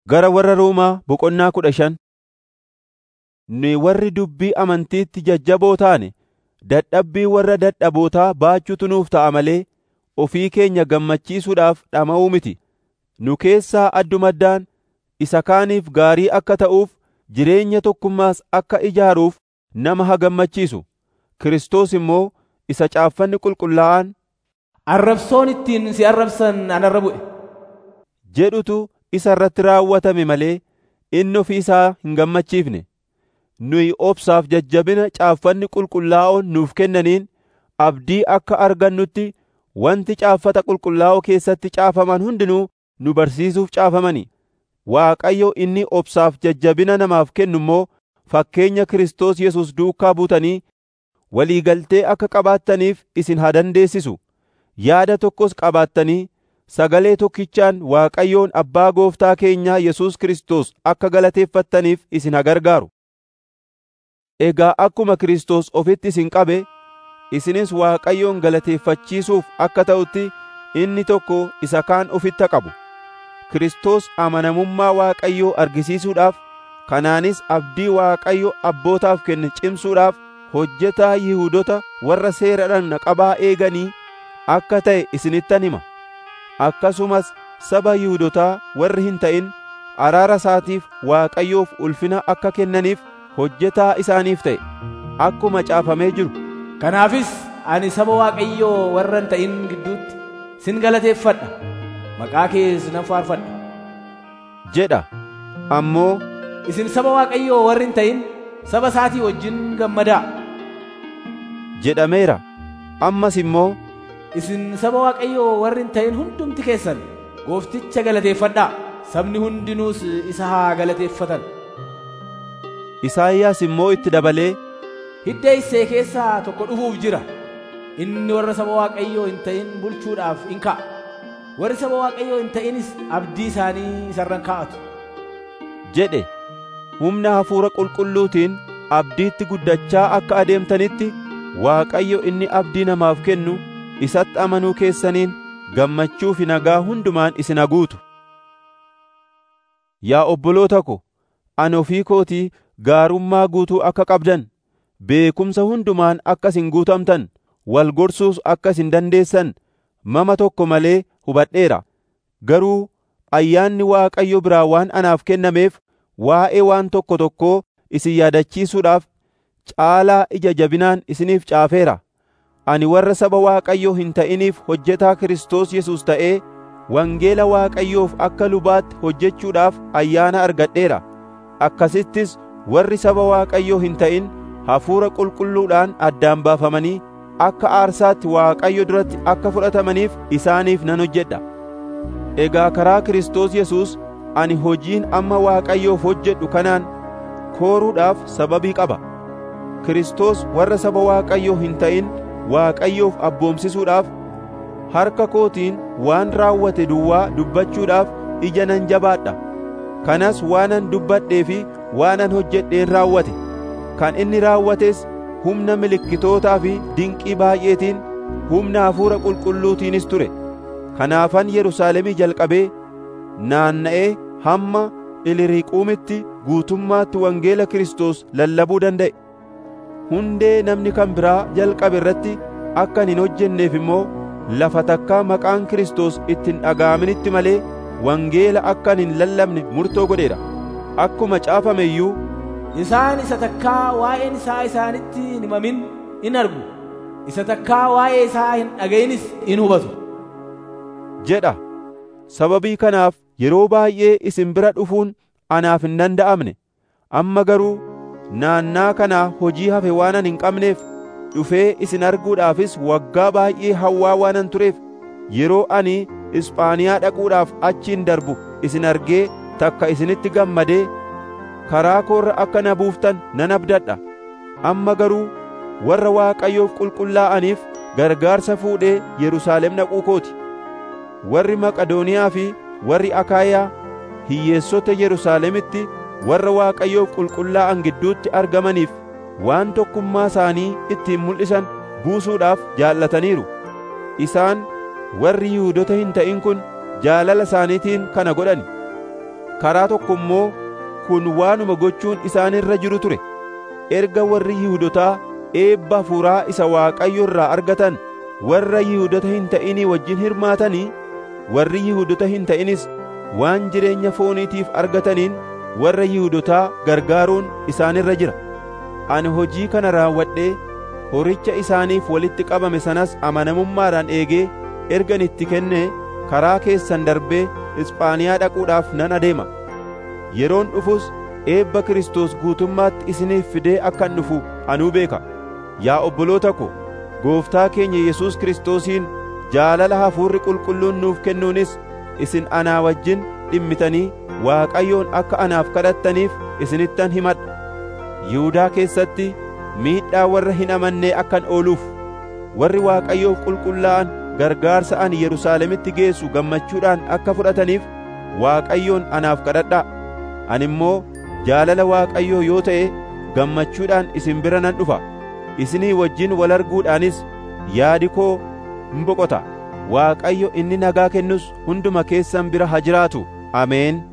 Gara warra Roomaa boqonnaa kudha shan Nuyi warri dubbii amantiitti jajjaboo taane dadhabbii warra dadhabootaa baachuutu nuuf ta'a malee ofii keenya gammachiisuudhaaf dhama'uu miti. Nu keessaa addumaddaan isa kaaniif gaarii akka ta'uuf jireenya tokkummaas akka ijaaruuf nama haa gammachiisu. Kiristoos immoo isa caaffanni qulqullaa'aan Arrabsoon ittiin si arrabsan anarra bu'e. jedhutu isa irratti raawwatame malee inni ofii isaa hin gammachiifne. Nuyi obsaaf jajjabina caaffanni qulqullaa'oon nuuf kennaniin abdii akka argannutti wanti caaffata qulqullaa'oo keessatti caafaman hundinuu nu barsiisuuf caafamani. Waaqayyo inni obsaaf jajjabina namaaf kennu immoo fakkeenya Kiristoos Yesuus duukaa buutanii walii galtee akka qabaattaniif isin haa dandeessisu. Yaada tokkos qabaattanii sagalee tokkichaan Waaqayyoon Abbaa Gooftaa keenyaa Yesuus Kiristoos akka galateeffattaniif isin haa gargaaru. Egaa akkuma Kiristoos ofitti isin qabe, isinis Waaqayyoon galateeffachiisuuf akka ta'utti inni tokko isa kaan ofitti haa qabu. Kiristoos amanamummaa Waaqayyoo argisiisuudhaaf, kanaanis abdii Waaqayyo abbootaaf kenne cimsuudhaaf hojjetaa Yihuudota warra seera dhagna qabaa eeganii akka ta'e isinittan hima. Akkasumas saba Yihuudotaa warri hin ta'in araara isaatiif Waaqayyoof ulfina akka kennaniif hojjetaa isaaniif ta'e. Akkuma caafamee jiru. Kanaafis ani saba Waaqayyoo warra hin ta'in gidduutti sin galateeffadha. Maqaa kees nan faarfadha. jedha. Ammoo Isin saba Waaqayyoo warri hin ta'in saba isaatii wajjin gammadaa. jedhameera. Ammas immoo Isin saba Waaqayyoo warri hin ta'in hundumti keessan goofticha galateeffadhaa. Sabni hundinuus isa haa galateeffatan. Isaayyaas immoo itti dabalee Hidda Isee keessaa tokko dhufuuf jira. Inni warra saba Waaqayyoo hin ta'in bulchuudhaaf in ka'a. Warri saba Waaqayyoo hin ta'inis abdii isaanii isarran kaa'atu. jedhe humna hafuura qulqulluutiin abdiitti guddachaa akka adeemtanitti Waaqayyo inni abdii namaaf kennu isatti amanuu keessaniin gammachuu fi nagaa hundumaan isin haguutu. Yaa obboloota ko, ani ofii kootii gaarummaa guutuu akka qabdan, beekumsa hundumaan akka isin guutamtan, wal gorsuus akka isin dandeessan, mama tokko malee hubadheera. Garuu ayyaanni Waaqayyo biraa waan anaaf kennameef waa'ee waan tokko tokkoo isin yaadachiisuudhaaf caalaa ija jabinaan isiniif caafeera. Ani warra saba Waaqayyoo hin ta'iniif hojjetaa Kiristoos Yesuus ta'ee wangeela Waaqayyoof akka lubaatti hojjechuudhaaf ayyaana argadheera. Akkasittis warri saba Waaqayyoo hin ta'in hafuura qulqulluudhaan addaan baafamanii akka aarsaatti Waaqayyo duratti akka fudhatamaniif isaaniif nan hojjedha. Egaa karaa Kiristoos Yesuus ani hojiin amma Waaqayyoof hojjedhu kanaan kooruudhaaf sababii qaba. Kiristoos warra saba Waaqayyoo hin ta'in Waaqayyoof abboomsisuudhaaf harka kootiin waan raawwate duwwaa dubbachuudhaaf ija nan jabaadha. Kanas waanan dubbadhee fi waanan hojjedheen raawwate. Kan inni raawwates humna milikkitootaa fi dinqii baay'eetiin humna hafuura qulqulluutiinis ture. Kanaafan Yerusaalemii jalqabee naanna'ee hamma Iliriiquumitti guutummaatti wangeela Kiristoos lallabuu danda'e. Hundee namni kan biraa jalqabe irratti akka hin hojjenneef immoo lafa takkaa maqaan Kiristoos itti hin dhaga'aminitti malee wangeela akka hin lallabne murtoo godheera. Akkuma caafame iyyuu Isaan isa takkaa waa'een isaa isaanitti hin himamin in argu. Isa takkaa waa'ee isaa hin dhaga'inis in hubatu. jedha. Sababii kanaaf yeroo baay'ee isin bira dhufuun anaaf hin danda'amne. Amma garuu naannaa kanaa hojii hafe waanan hin qabneef dhufee isin arguudhaafis waggaa baay'ee hawwaa waanan tureef yeroo ani Ispaaniyaa dhaquudhaaf achiin darbu isin argee takka isinitti gammadee karaa koorra akka na buuftan nan abdadha. Amma garuu warra Waaqayyoof qulqullaa'aniif gargaarsa fuudhee Yerusaalem dhaquu kooti. Warri Maqadooniyaa fi warri Akaayaa hiyyeessota Yerusaalemitti warra Waaqayyoof qulqullaa'an gidduutti argamaniif waan tokkummaa isaanii ittiin mul'isan buusuudhaaf jaallataniiru. Isaan warri Yihuudota hin ta'in kun jaalala isaaniitiin kana godhani. karaa tokko immoo kun waanuma gochuun isaanirra jiru ture erga warri Yihuudotaa eebba hafuuraa isa Waaqayyo irraa argatan warra Yihuudota hin ta'inii wajjin hirmaatanii warri Yihuudota hin ta'inis waan jireenya fooniitiif argataniin warra Yihuudotaa gargaaruun isaanirra jira ani hojii kana raawwadhee horicha isaaniif walitti qabame sanas amanamummaadhaan eegee ergan itti kenne karaa keessan darbee Isphaaniyaa dhaquudhaaf nan adeema yeroon dhufus eebba Kiristoos guutummaatti isiniif fidee akkan dhufu anuu beeka yaa obboloota ko gooftaa keenya Yesuus Kiristoosiin jaalala hafuurri qulqulluun nuuf kennuunis isin anaa wajjin dhimmitanii Waaqayyoon akka anaaf kadhattaniif isinittan himadha Yihudaa keessatti miidhaa warra hin amannee akkan ooluuf warri Waaqayyoof qulqullaa'an gargaarsa ani Yerusaalemitti geessu gammachuudhaan akka fudhataniif Waaqayyoon anaaf kadhadhaa ani immoo jaalala Waaqayyoo yoo ta'e gammachuudhaan isin bira nan dhufa isinii wajjin wal arguudhaanis yaadi koo hin boqota Waaqayyo inni nagaa kennus hunduma keessan bira haa jiraatu ameen